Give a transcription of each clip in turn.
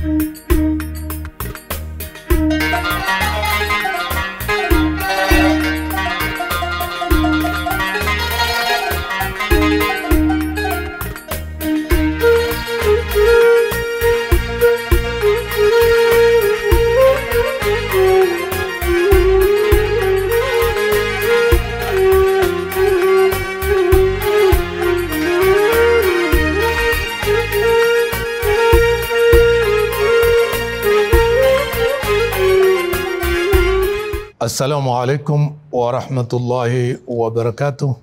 Assalamu alaikum warahmatullahi wabarakatuh.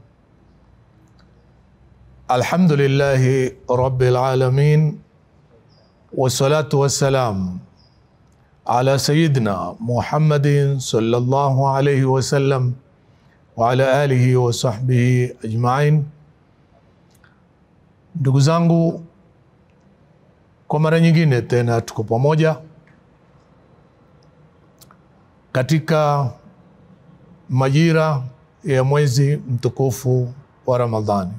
Alhamdulillahi rabbil alamin wassalatu wassalam ala sayidina Muhammadin sallallahu alayhi wasallam wa ala alihi wa sahbihi ajmain. Ndugu zangu, kwa mara nyingine tena tuko pamoja katika majira ya mwezi mtukufu wa Ramadhani.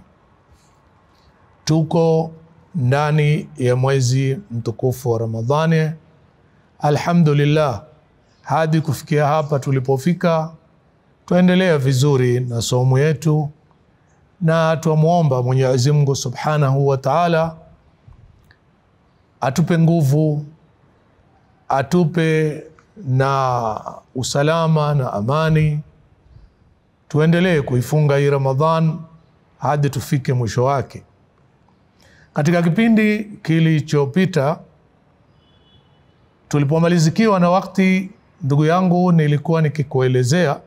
Tuko ndani ya mwezi mtukufu wa Ramadhani, alhamdulillah. Hadi kufikia hapa tulipofika, tuendelea vizuri na somo yetu, na twamwomba Mwenyezi Mungu subhanahu wa taala atupe nguvu, atupe na usalama na amani, tuendelee kuifunga hii Ramadhan hadi tufike mwisho wake. Katika kipindi kilichopita tulipomalizikiwa na wakati, ndugu yangu, nilikuwa nikikuelezea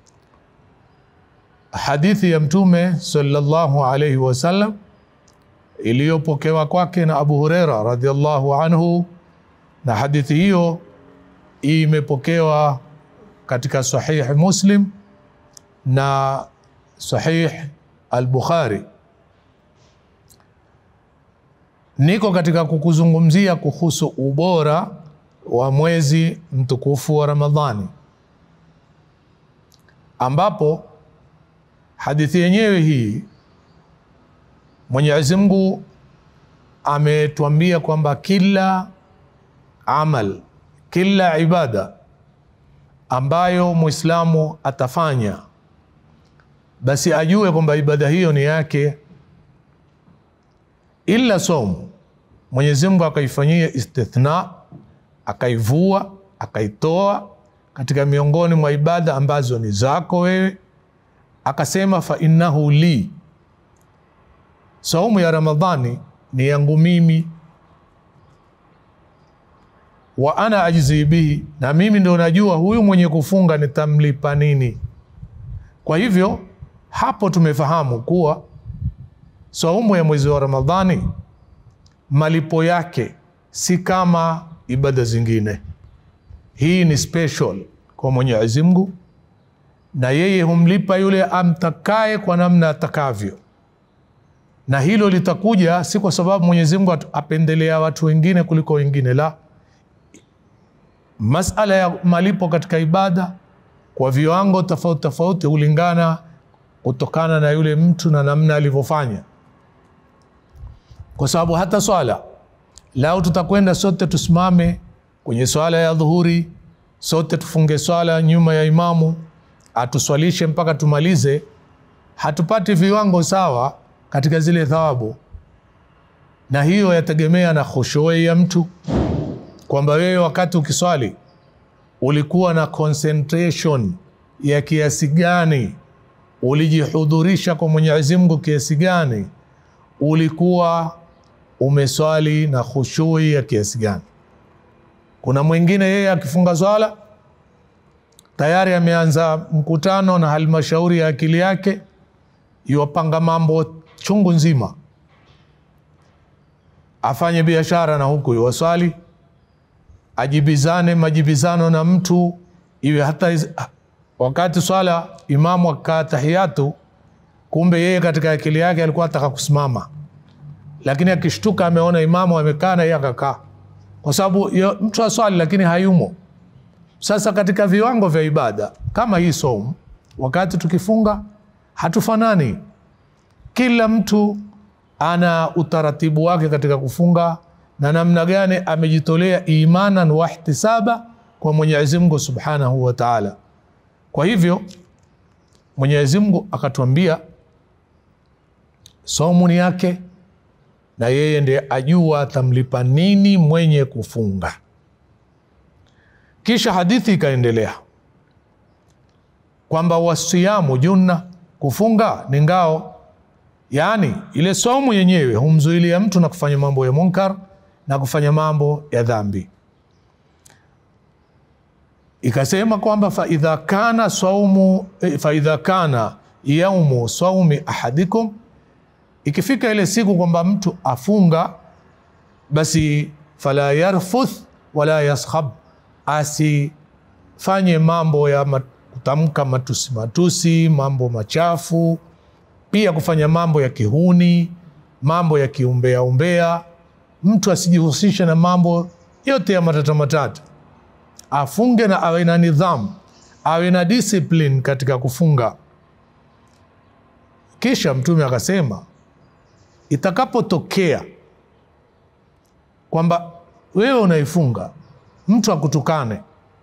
hadithi ya Mtume sallallahu alaihi wasallam iliyopokewa kwake na Abu Huraira radhiallahu anhu, na hadithi hiyo imepokewa katika Sahih Muslim na Sahih Al-Bukhari. Niko katika kukuzungumzia kuhusu ubora wa mwezi mtukufu wa Ramadhani, ambapo hadithi yenyewe hii Mwenyezi Mungu ametuambia kwamba kila amal kila ibada ambayo Muislamu atafanya basi ajue kwamba ibada hiyo ni yake, ila somu Mwenyezi Mungu akaifanyia istithna, akaivua, akaitoa katika miongoni mwa ibada ambazo ni zako wewe, akasema fa innahu li, saumu ya Ramadhani ni yangu mimi wa ana ajzi bihi, na mimi ndo najua huyu mwenye kufunga nitamlipa nini. Kwa hivyo hapo tumefahamu kuwa saumu ya mwezi wa Ramadhani malipo yake si kama ibada zingine. Hii ni special kwa Mwenyezi Mungu, na yeye humlipa yule amtakaye kwa namna atakavyo, na hilo litakuja si kwa sababu Mwenyezi Mungu apendelea watu wengine kuliko wengine, la Masala ya malipo katika ibada kwa viwango tofauti tofauti hulingana kutokana na yule mtu na namna alivyofanya, kwa sababu hata swala lao, tutakwenda sote tusimame kwenye swala ya dhuhuri, sote tufunge swala nyuma ya imamu atuswalishe mpaka tumalize, hatupati viwango sawa katika zile thawabu, na hiyo yategemea na khushui ya mtu kwamba wewe wakati ukiswali ulikuwa na concentration ya kiasi gani, ulijihudhurisha kwa Mwenyezi Mungu kiasi gani, ulikuwa umeswali na khushui ya kiasi gani. Kuna mwingine yeye akifunga swala tayari ameanza mkutano na halmashauri ya akili yake, iwapanga mambo chungu nzima, afanye biashara na huku iwaswali ajibizane majibizano na mtu iwe hata iz, wakati swala imamu akaa tahiyatu, kumbe yeye katika akili yake alikuwa ataka kusimama, lakini akishtuka ameona imamu amekaa na yeye akakaa, kwa sababu mtu aswali lakini hayumo. Sasa katika viwango vya ibada kama hii somu, wakati tukifunga hatufanani, kila mtu ana utaratibu wake katika kufunga na namna gani amejitolea imanan wa ihtisaba kwa Mwenyezi Mungu Subhanahu wa Ta'ala. Kwa hivyo Mwenyezi Mungu akatuambia somu ni yake na yeye ndiye ajua atamlipa nini mwenye kufunga. Kisha hadithi ikaendelea kwamba wasiyamu junna, kufunga ni ngao, yaani ile somu yenyewe humzuilia mtu na kufanya mambo ya munkar na kufanya mambo ya dhambi. Ikasema kwamba faidha kana saumu faidha kana yaumu saumi ahadikum, ikifika ile siku kwamba mtu afunga, basi fala yarfuth wala yaskhab, asifanye mambo ya mat, kutamka matusi matusi, mambo machafu, pia kufanya mambo ya kihuni, mambo ya kiumbea umbea. Mtu asijihusishe na mambo yote ya matata matata, afunge na awe na nidhamu, awe na discipline katika kufunga. Kisha Mtume akasema itakapotokea kwamba wewe unaifunga mtu akutukane,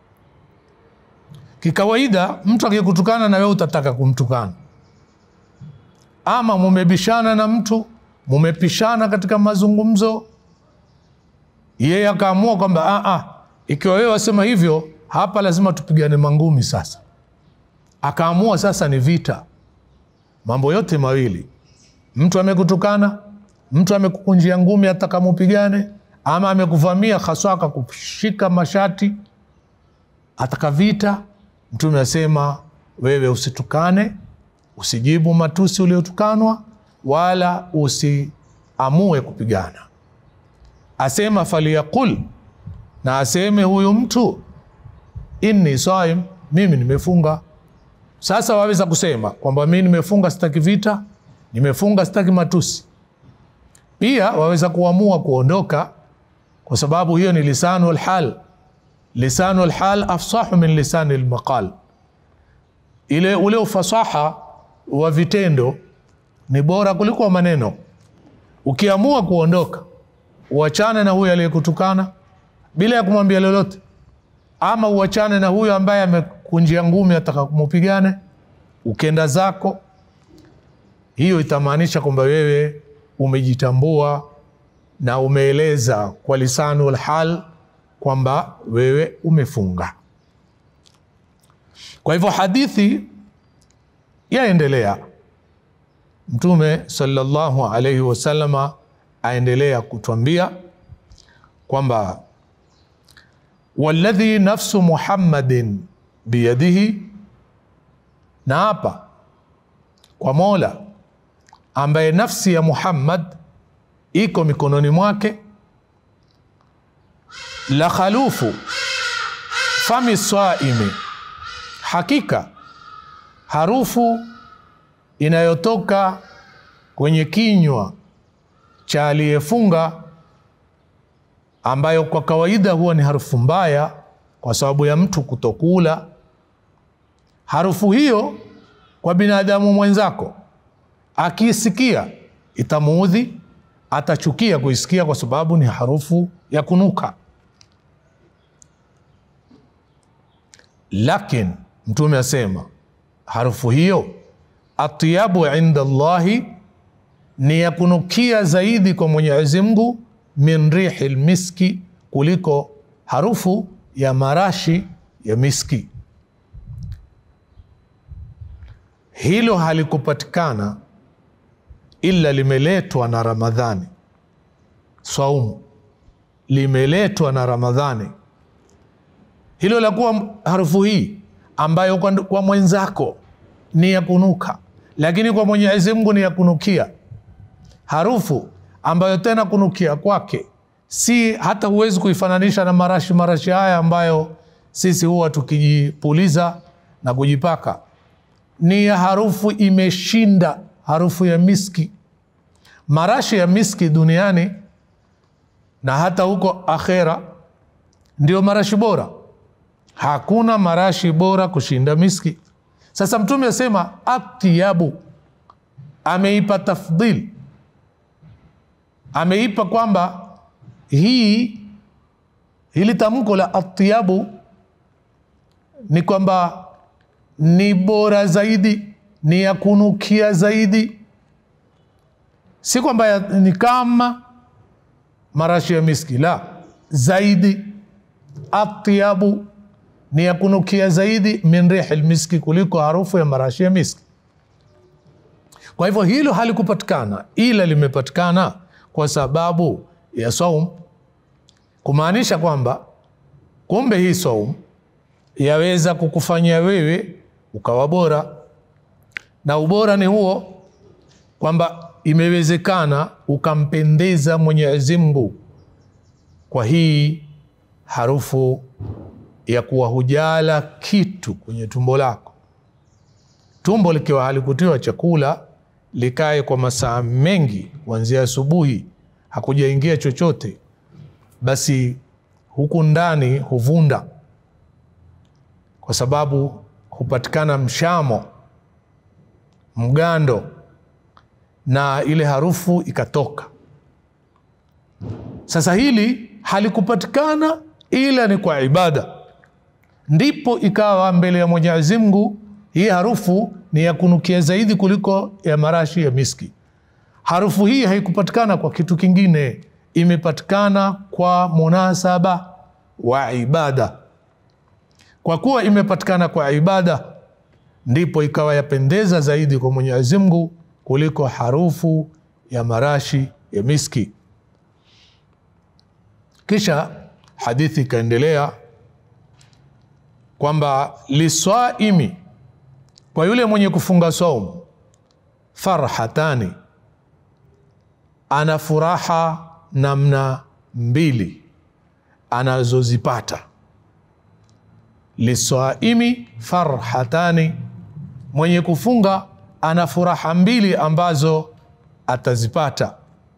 kikawaida mtu akikutukana na wewe utataka kumtukana, ama mumebishana na mtu, mumepishana katika mazungumzo, yeye akaamua kwamba a, ikiwa wewe wasema hivyo, hapa lazima tupigane mangumi. Sasa akaamua sasa ni vita, mambo yote mawili mtu amekutukana, mtu amekukunjia ngumi, hata kama upigane, ama amekuvamia haswa akakushika mashati, ataka vita. Mtume asema wewe usitukane, usijibu matusi uliotukanwa, wala usiamue kupigana. Asema faliyaqul, na aseme huyu mtu inni saim, mimi nimefunga. Sasa waweza kusema kwamba mimi nimefunga, sitaki vita nimefunga sitaki matusi. Pia waweza kuamua kuondoka, kwa sababu hiyo ni lisanu lhal. Lisanu lhal afsahu min lisani lmaqal, ile ule ufasaha wa vitendo ni bora kuliko maneno. Ukiamua kuondoka, uachane na huyo aliyekutukana bila ya kumwambia lolote, ama uachane na huyo ambaye amekunjia ngumi ataka mupigane, ukenda zako hiyo itamaanisha kwamba wewe umejitambua na umeeleza kwa lisanu lhal kwamba wewe umefunga. Kwa hivyo hadithi yaendelea, Mtume sallallahu alaihi wasallama aendelea kutwambia kwamba walladhi nafsu Muhammadin biyadihi, na hapa kwa Mola ambaye nafsi ya Muhammad iko mikononi mwake, la khalufu fami saimi, hakika harufu inayotoka kwenye kinywa cha aliyefunga, ambayo kwa kawaida huwa ni harufu mbaya kwa sababu ya mtu kutokula. Harufu hiyo kwa binadamu mwenzako akiisikia itamuudhi, atachukia kuisikia kwa sababu ni harufu ya kunuka. Lakini Mtume asema harufu hiyo atyabu inda Allahi, ni ya kunukia zaidi kwa Mwenyezi Mungu, min rihi lmiski, kuliko harufu ya marashi ya miski. Hilo halikupatikana ila limeletwa na Ramadhani. Saumu limeletwa na Ramadhani, hilo la kuwa harufu hii ambayo kwa, kwa mwenzako ni ya kunuka, lakini kwa Mwenyezi Mungu ni ya kunukia. Harufu ambayo tena kunukia kwake si hata huwezi kuifananisha na marashi marashi haya ambayo sisi huwa tukijipuliza na kujipaka, ni ya harufu imeshinda harufu ya miski. Marashi ya miski duniani na hata huko akhera ndio marashi bora. Hakuna marashi bora kushinda miski. Sasa Mtume asema atyabu, ameipa tafdhil, ameipa kwamba hii hili tamko la atyabu ni kwamba ni bora zaidi, ni ya kunukia zaidi, si kwamba ya- ni kama marashi ya miski, la zaidi. Atyabu ni ya kunukia zaidi min rihi lmiski, kuliko harufu ya marashi ya miski. Kwa hivyo hilo halikupatikana, ila limepatikana kwa sababu ya saum, kumaanisha kwamba kumbe hii saum yaweza kukufanya wewe ukawa bora, na ubora ni huo kwamba imewezekana ukampendeza Mwenyezi Mungu kwa hii harufu ya kuwa hujala kitu kwenye tumbo lako. Tumbo likiwa halikutiwa chakula likae kwa masaa mengi kuanzia asubuhi, hakujaingia chochote, basi huku ndani huvunda, kwa sababu hupatikana mshamo, mgando, na ile harufu ikatoka. Sasa hili halikupatikana ila ni kwa ibada, ndipo ikawa mbele ya Mwenyezi Mungu hii harufu ni ya kunukia zaidi kuliko ya marashi ya miski. Harufu hii haikupatikana kwa kitu kingine, imepatikana kwa munasaba wa ibada. Kwa kuwa imepatikana kwa ibada, ndipo ikawa yapendeza zaidi kwa Mwenyezi Mungu kuliko harufu ya marashi ya miski. Kisha hadithi ikaendelea kwamba liswaimi, kwa yule mwenye kufunga saumu, farhatani, ana furaha namna mbili anazozipata. Liswaimi farhatani, mwenye kufunga ana furaha mbili ambazo atazipata.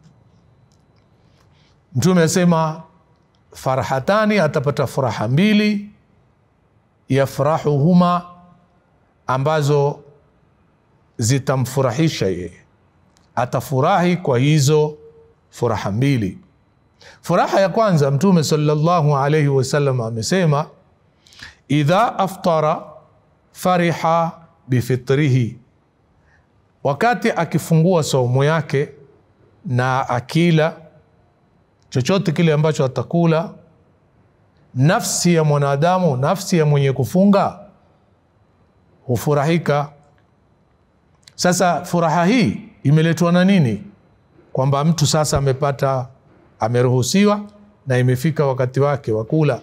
Mtume asema farhatani, atapata furaha mbili, yafrahuhuma, ambazo zitamfurahisha yeye, atafurahi kwa hizo furaha mbili. Furaha ya kwanza, Mtume sallallahu alaihi wasallam amesema idha aftara fariha bifitrihi, wakati akifungua saumu yake na akila chochote kile ambacho atakula, nafsi ya mwanadamu, nafsi ya mwenye kufunga hufurahika. Sasa furaha hii imeletwa na nini? Kwamba mtu sasa amepata, ameruhusiwa na imefika wakati wake wa kula.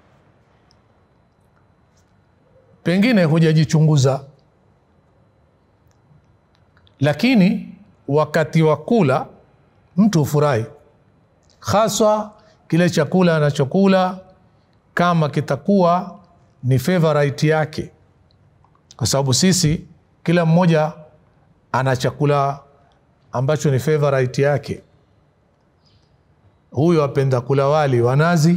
Pengine hujajichunguza, lakini wakati wa kula mtu hufurahi haswa kile chakula anachokula kama kitakuwa ni favorite yake, kwa sababu sisi kila mmoja ana chakula ambacho ni favorite yake. Huyu apenda kula wali wa nazi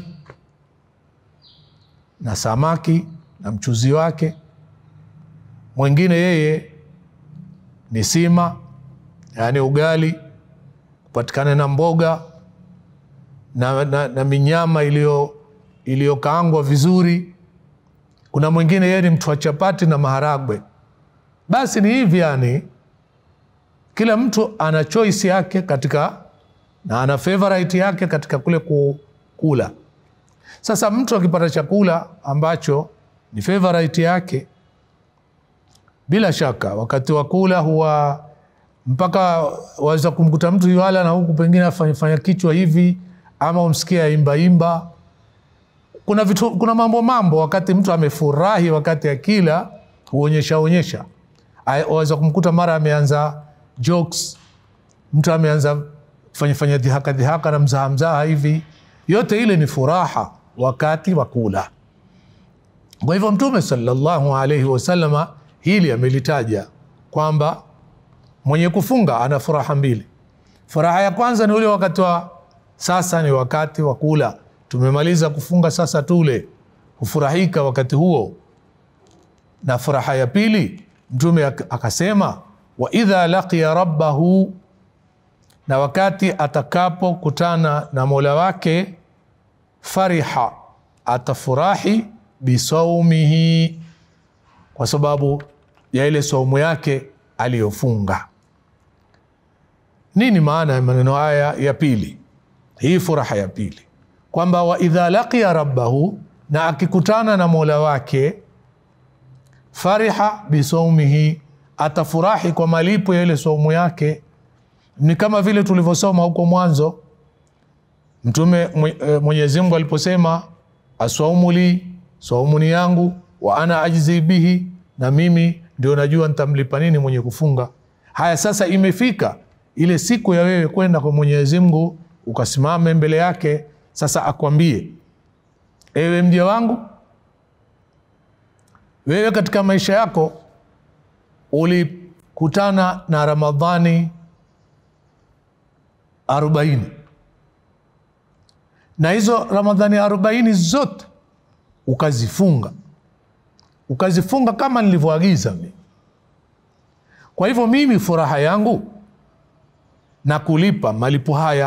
na samaki na mchuzi wake, mwingine yeye ni sima, yaani ugali kupatikana na mboga na, na, na minyama iliyo iliyokaangwa vizuri. Kuna mwingine yeye ni mtu wa chapati na maharagwe. Basi ni hivi, yani kila mtu ana choice yake katika na ana favorite yake katika kule kula. Sasa mtu akipata chakula ambacho ni favorite yake, bila shaka wakati wa kula huwa mpaka waweza kumkuta mtu yuala na huku pengine afanyafanya kichwa hivi ama umsikia imbaimba. Kuna vitu, kuna mambo mambo, wakati mtu amefurahi, wakati akila huonyesha onyesha. Waweza kumkuta mara ameanza jokes, mtu ameanza kufanyafanya dhihaka dhihaka na mzaha mzaha hivi. Yote ile ni furaha wakati wa kula. Kwa hivyo Mtume sallallahu alaihi wasallama hili amelitaja kwamba mwenye kufunga ana furaha mbili. Furaha ya kwanza ni ule wakati wa sasa ni wakati wa kula, tumemaliza kufunga, sasa tule, hufurahika wakati huo. Na furaha ya pili Mtume akasema, wa idha laqiya rabbahu na wakati atakapokutana na mola wake fariha, atafurahi bisaumihi, kwa sababu ya ile saumu yake aliyofunga. Nini maana ya maneno haya ya pili? Hii furaha ya pili kwamba wa idha laqiya rabbahu, na akikutana na mola wake, fariha bisaumihi, atafurahi kwa malipo ya ile saumu yake. Ni kama vile tulivyosoma huko mwanzo, Mtume Mwenyezi Mungu aliposema aswaumu li, saumu ni yangu, wa ana ajzi bihi, na mimi ndio najua nitamlipa nini mwenye kufunga. Haya, sasa imefika ile siku ya wewe kwenda kwa Mwenyezi Mungu ukasimame mbele yake, sasa akwambie, ewe mja wangu, wewe katika maisha yako ulikutana na Ramadhani arobaini na hizo Ramadhani arobaini zote ukazifunga, ukazifunga kama nilivyoagiza mimi. Kwa hivyo mimi furaha yangu na kulipa malipo haya,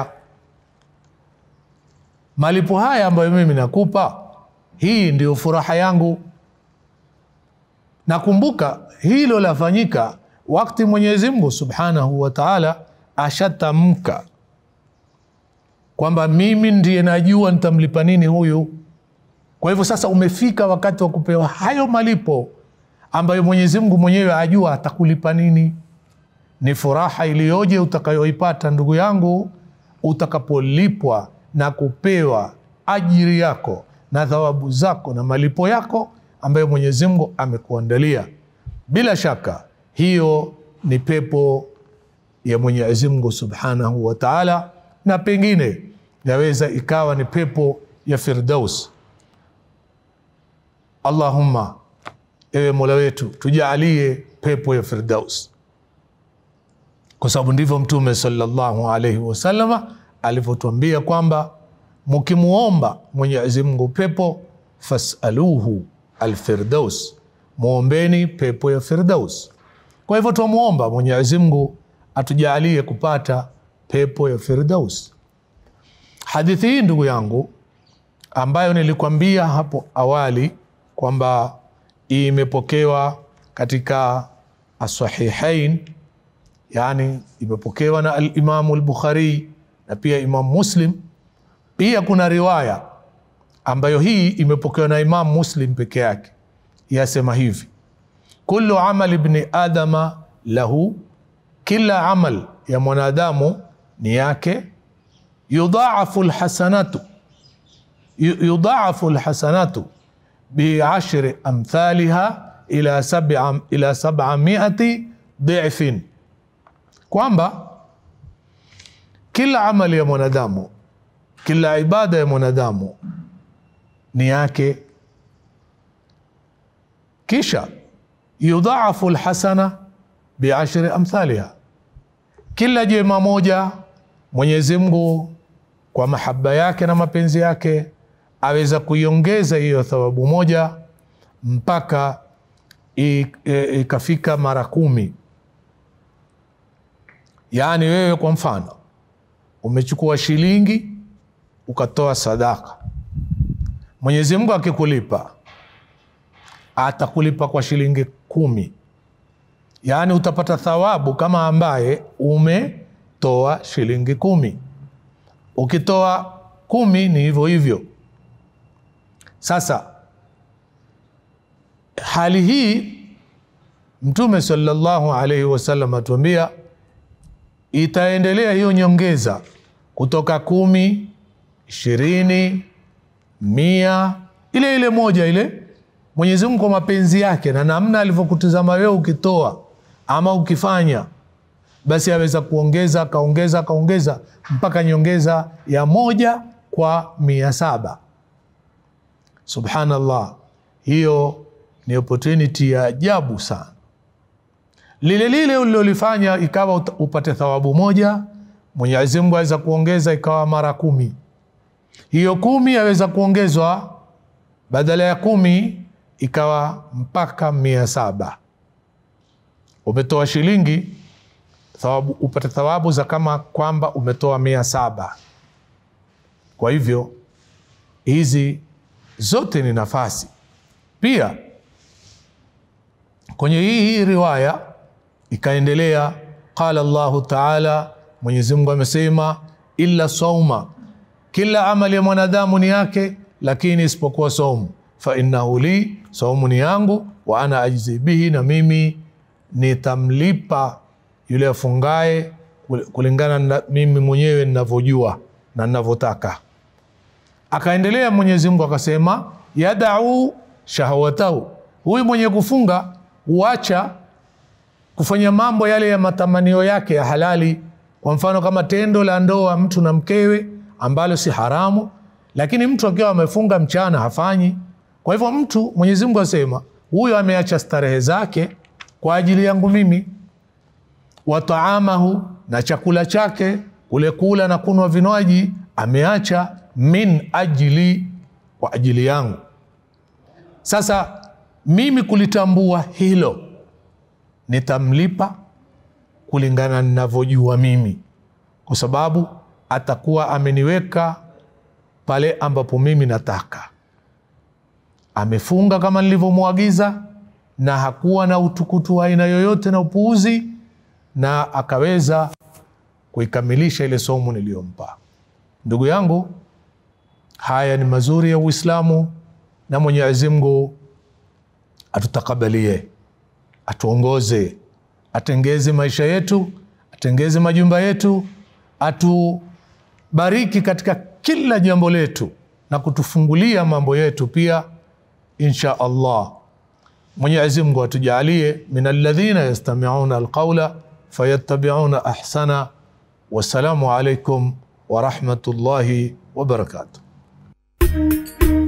malipo haya ambayo mimi nakupa, hii ndio furaha yangu. Nakumbuka hilo lafanyika wakati Mwenyezi Mungu Subhanahu wa Ta'ala ashatamka kwamba mimi ndiye najua nitamlipa nini huyu. Kwa hivyo sasa umefika wakati wa kupewa hayo malipo ambayo Mwenyezi Mungu mwenyewe ajua atakulipa nini. Ni furaha iliyoje utakayoipata ndugu yangu, utakapolipwa na kupewa ajiri yako na thawabu zako na malipo yako ambayo Mwenyezi Mungu amekuandalia. Bila shaka hiyo ni pepo ya Mwenyezi Mungu Subhanahu wa Ta'ala, na pengine yaweza ikawa ni pepo ya Firdaus. Allahumma, ewe Mola wetu, tujaalie pepo ya Firdaus, kwa sababu ndivyo Mtume sallallahu alaihi wasallama alivyotuambia kwamba mkimuomba Mwenyezi Mungu pepo, fasaluhu alfirdaus, muombeni pepo ya Firdaus. Kwa hivyo twamuomba Mwenyezi Mungu atujaalie kupata pepo ya Firdaus. Hadithi hii ndugu yangu, ambayo nilikwambia hapo awali kwamba imepokewa katika Asahihain, yani imepokewa na Alimamu Lbukhari na pia Imamu Muslim. Pia kuna riwaya ambayo hii imepokewa na Imamu Muslim peke yake, yasema hivi: kullu amali ibni adama lahu, kila amal ya mwanadamu ni yake. Yudhaafu lhasanatu yudhaafu lhasanatu biashri amthaliha ila sab'a ila sab'amiati dhifin, kwamba kila amali ya mwanadamu, kila ibada ya mwanadamu ni yake. Kisha yudhaafu lhasana biashri amthaliha, kila jema moja Mwenyezi Mungu kwa mahaba yake na mapenzi yake aweza kuiongeza hiyo thawabu moja mpaka ikafika mara kumi. Yaani wewe kwa mfano umechukua shilingi ukatoa sadaka, Mwenyezi Mungu akikulipa atakulipa kwa shilingi kumi, yaani utapata thawabu kama ambaye umetoa shilingi kumi. Ukitoa kumi ni hivyo hivyo. Sasa hali hii Mtume sallallahu alaihi wasallam atuambia itaendelea hiyo nyongeza kutoka kumi, ishirini, mia, ile ile moja ile. Mwenyezi Mungu kwa mapenzi yake na namna alivyokutizama wewe ukitoa ama ukifanya, basi aweza kuongeza akaongeza akaongeza mpaka nyongeza ya moja kwa mia saba. Subhanallah, hiyo ni opportunity ya ajabu sana. Lile lile ulilolifanya ikawa upate thawabu moja, Mwenyezi Mungu aweza kuongeza ikawa mara kumi. Hiyo kumi aweza kuongezwa badala ya kumi ikawa mpaka mia saba. Umetoa shilingi, thawabu, upate thawabu za kama kwamba umetoa mia saba. Kwa hivyo hizi zote ni nafasi. Pia kwenye hii hii riwaya ikaendelea, qala Allahu taala, Mwenyezi Mungu amesema, illa sauma, kila amali ya mwanadamu ni yake, lakini isipokuwa saumu, fa innahu li, saumu ni yangu, wa ana ajzi bihi, na mimi nitamlipa yule afungaye kulingana na mimi mwenyewe ninavyojua na ninavyotaka. Akaendelea Mwenyezi Mungu akasema, yadau shahawatahu, huyu mwenye kufunga huacha kufanya mambo yale ya matamanio yake ya halali. Kwa mfano kama tendo la ndoa mtu na mkewe ambalo si haramu, lakini mtu akiwa amefunga mchana hafanyi. Kwa hivyo mtu, Mwenyezi Mungu asema huyo ameacha starehe zake kwa ajili yangu mimi. Wa taamahu, na chakula chake kule kula na kunwa vinywaji ameacha min ajili, kwa ajili yangu. Sasa mimi kulitambua hilo nitamlipa kulingana ninavyojua mimi, kwa sababu atakuwa ameniweka pale ambapo mimi nataka. Amefunga kama nilivyomwagiza, na hakuwa na utukutu wa aina yoyote na upuuzi, na akaweza kuikamilisha ile somo niliyompa. Ndugu yangu, haya ni mazuri ya Uislamu, na Mwenyezi Mungu atutakabalie atuongoze, atengeze maisha yetu, atengeze majumba yetu, atubariki katika kila jambo letu na kutufungulia mambo yetu pia, insha Allah. Mwenyezi Mungu atujalie min alladhina yastami'una alqawla fayattabi'una ahsana. Wassalamu alaikum wa rahmatullahi wa barakatuh.